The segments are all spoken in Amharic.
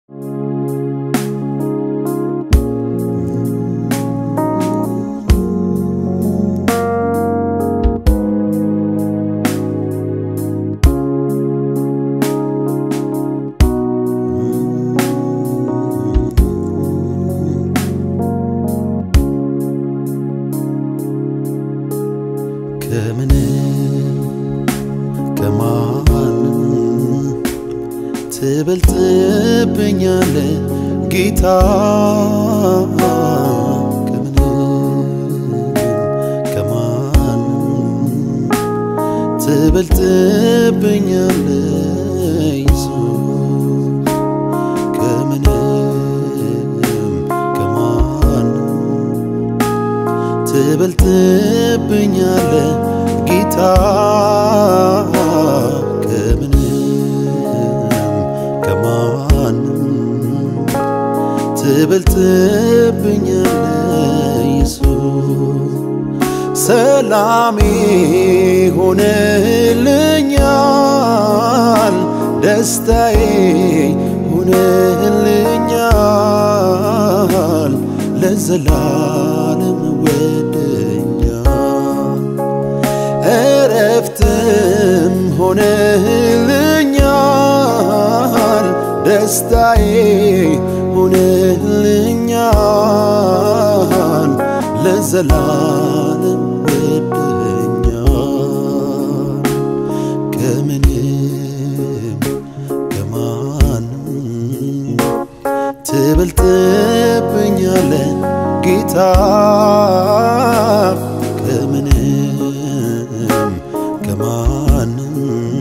ከምንም ከማንም ትበልጥብኛለ ጌታ ከምንም ከማንም ትበልጥብኛለ ኢየሱስ ከምንም ከማንም ትበልጥብኛለ ጌታ ከምንም ከማንም ትበልጥብኛለ ኢየሱስ ሰላሜ ሆነልኛል ደስታዬ ሆነልኛል ለዘላለም ወደኛል እረፍትም ሆነልኛል ደስታዬ ሆነልኛል ለዘላለም ወደኛል ከምንም ከማንም ትበልጥብኛለ ጌታ ከምንም ከማንም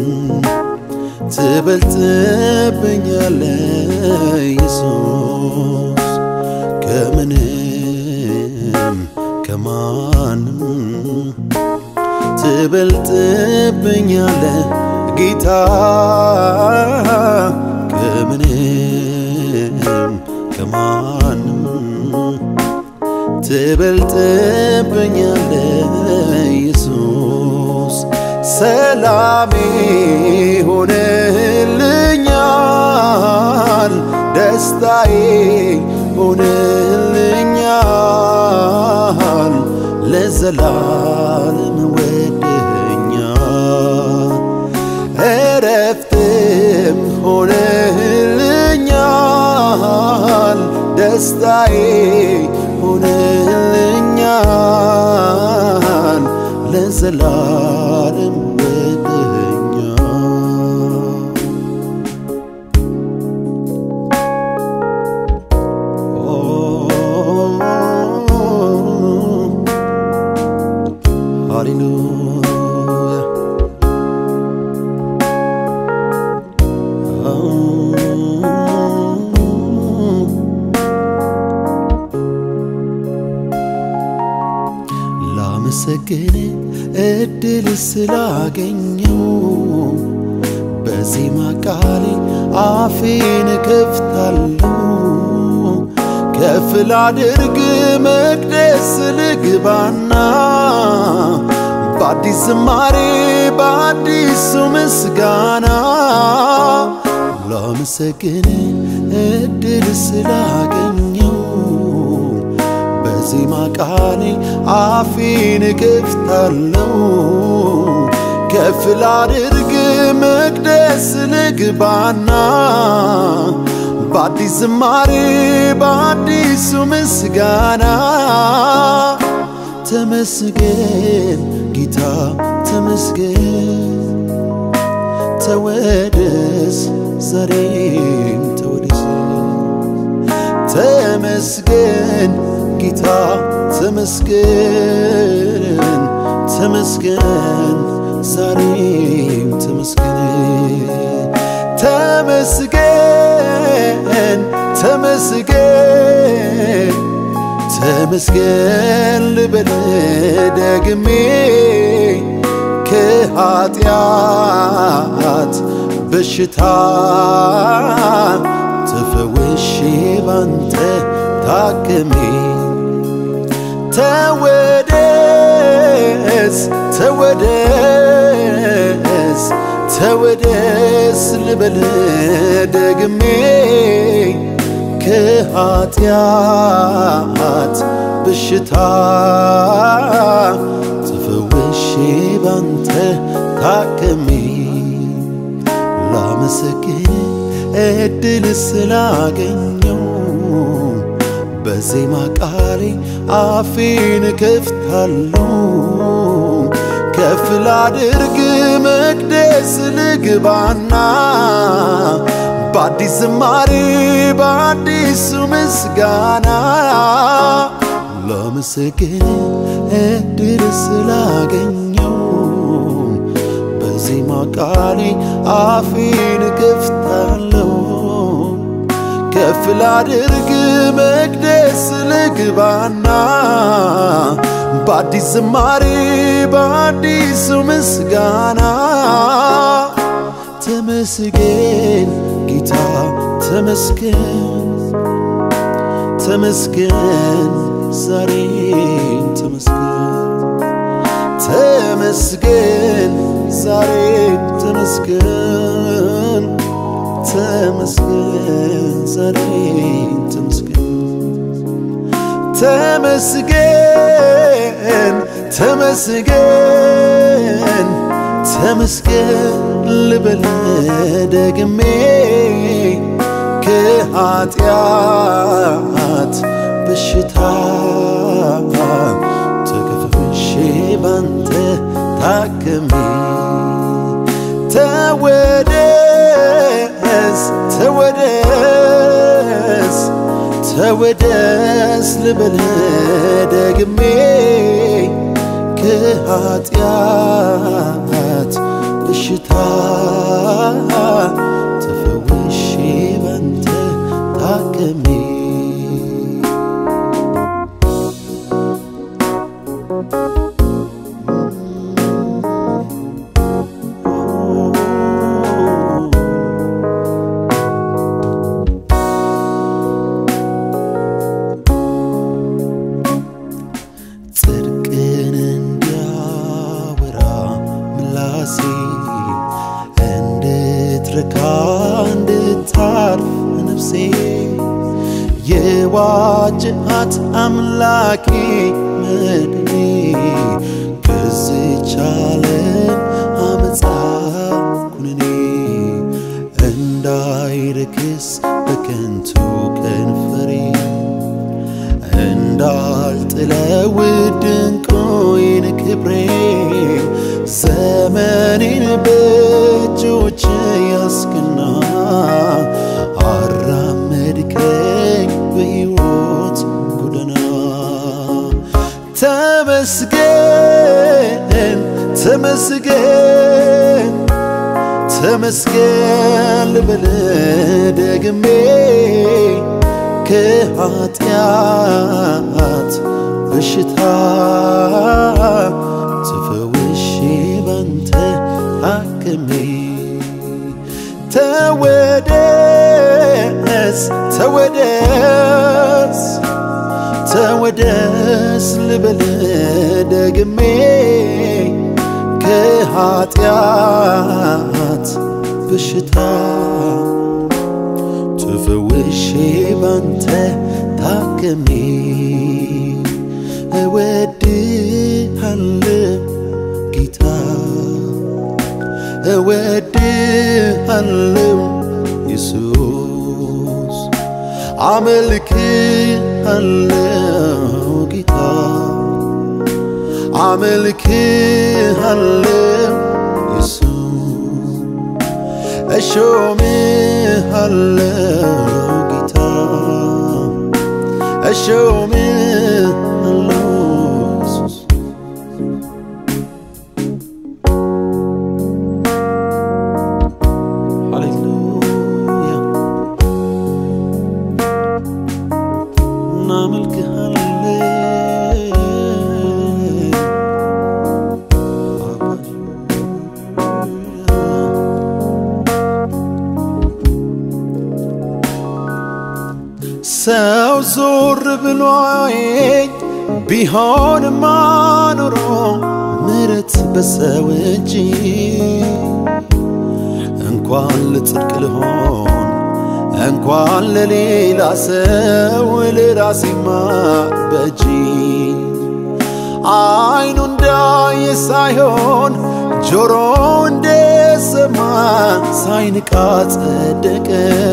ትበልጥብኛለ ኢየሱስ ከምንም ከማንም ትበልጥብኛለ ጌታ ከምንም ከማንም ትበልጥብኛለ ኢየሱስ ሰላሜ ሆነልኛል ደስታዬ ሆነልኛል ለዘላለም ወደኛል እረፍትም ሆነልኛል ደስታዬ ሆነልኛል ለዘላለም ወደኛል ሃሌሉያ ላመሰግን እድል ስላገኘው በዜማ ቃሌ አፌን ከፍታለሁ ከፍ ላድርግ መቅደስ ልግባና በአዲስ ዝማሬ በአዲሱ ምስጋና ላመሰግን እድል ስላገኘው በዜማ ቃሌ አፌን ከፍታለሁ ከፍ ላድርግ መቅደስ ልግባና በአዲስ ዝማሬ በአዲሱ ምስጋና ተመስገን ጌታ ተመስገን ተወደስ ዛሬም ተወደስ ተመስገን ጌታ ተመስገን ተመስገን ዛሬም ተመስገን ተመስገን ተመስገን ተመስገን ልበል ደግሜ ከኃጢአት በሽታ ተፈውሼ ባንተ ታክሜ ተወደስ ተወደስ ተወደስ ልበል ደግሜ ከኃጢአት በሽታ ተፈወሼ ባንተ ታክሜ ላመሰግን እድል ስላገኘው በዜማ ቃሌ አፌን ከፍታለሁ ከፍ ላድርግ መቅደስ ልግባና በአዲስ ዝማሬ በአዲሱ ምስጋና ላመሰግን እድል ስላገኘው በዜማ ቃሌ አፌን ከፍታለሁ ከፍ ላድርግ መቅደስ ልግባና በአዲስ ዝማሬ በአዲሱ ምስጋና ተመስገን ጌታ ተመስገን ተመስገን ዛሬም ተመስገን ተመስገን ዛሬም ተመስገን ተመስገን ዛሬም ተመስገን ተመስገን ተመስገን ተመስገን ልበል ደግሜ ከኃጢአት በሽታ ተከፍፌ ባንተ ታክሜ ተወደስ ተወደስ ተወደስ ልበል ደግሜ ከኃጢአት በሽታ ተፈውሼ ባንተ ታክሜ ጽድቅን እንዲያወራ ምላሴ እንድትረካ እንድታርፍ ነፍሴ የዋጅሃት አምላኬ መድኔ ከዚች ዓለም አመፃ ኩነኔ እንዳይረክስ በከንቱ ከንፈሬ እንዳልጥለው ድንቁይን ክብሬ ዘመኔን በእጆች ያስክና አራመድከኝ በሕይወት ጎዳና ተመስገን ተመስገን ተመስገን ልበል ደግሜ ከኃጢአት በሽታ ተፈውሼ ባንተ ታክሜ ተወደስ ተወደስ ተወደስ ልበል ደግሜ ከኃጢአት በሽታ ተፈውሼ ባንተ ታክሜ እወድሃለሁ ጌታ እወድሃለሁ ኢየሱስ አመልክሃለሁ ጌታ አመልክሃለሁ ኢየሱስ እሾምሃለሁ ጌታ እሾምሃለሁ ኢየሱስ ሃሌሉያ እናመልክሃለን ሰው ዞር ብሎ አየኝ ቢሆንማ ኖሮ ምሕረት በሰው እጅ እንኳን ልጽድቅ ልሆን እንኳን ለሌላ ሰው ለራሴማ በጂ አይኑ እንዳየ ሳይሆን ጆሮ እንደሰማ ሳይንቃ ጸደቀ።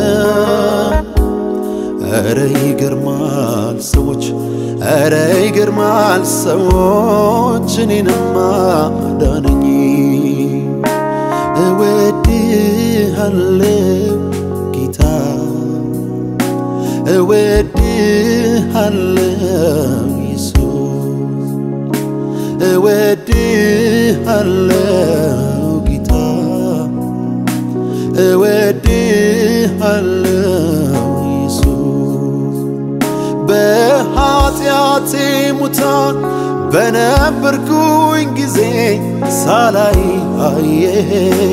ኧረ ይገርማል ሰዎች፣ ኧረ ይገርማል ሰዎች፣ እኔንማ ዳነኝ። እወድሃለው ጌታ እወድሃለው ኢየሱስ እወድሃለው ጌታ እወድሃለው ኢየሱስ በኃጢአቴ ሙታን በነበርኩኝ ጊዜ ሳላይ አየህ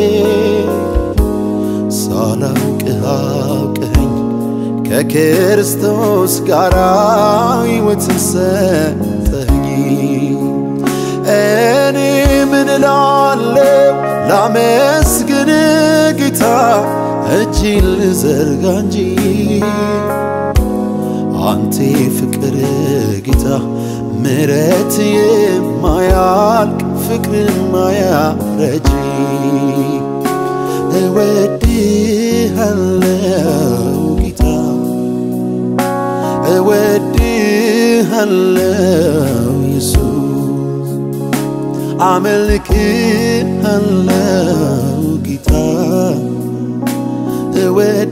ሳላውቅህ አውቀኸኝ ከክርስቶስ ጋር ሕይወትን ሰጠኝ። እኔ ምን እላለሁ ላመስግን ጌታ እጅን ልዘርጋ እንጂ አንቴ ፍቅር ጌታ ምረት የማያልቅ ፍቅር የማያረጅ እወድሃለው ጌታ እወድሃለው ኢየሱስ አመልክሃለው ጌታ እወድሃለው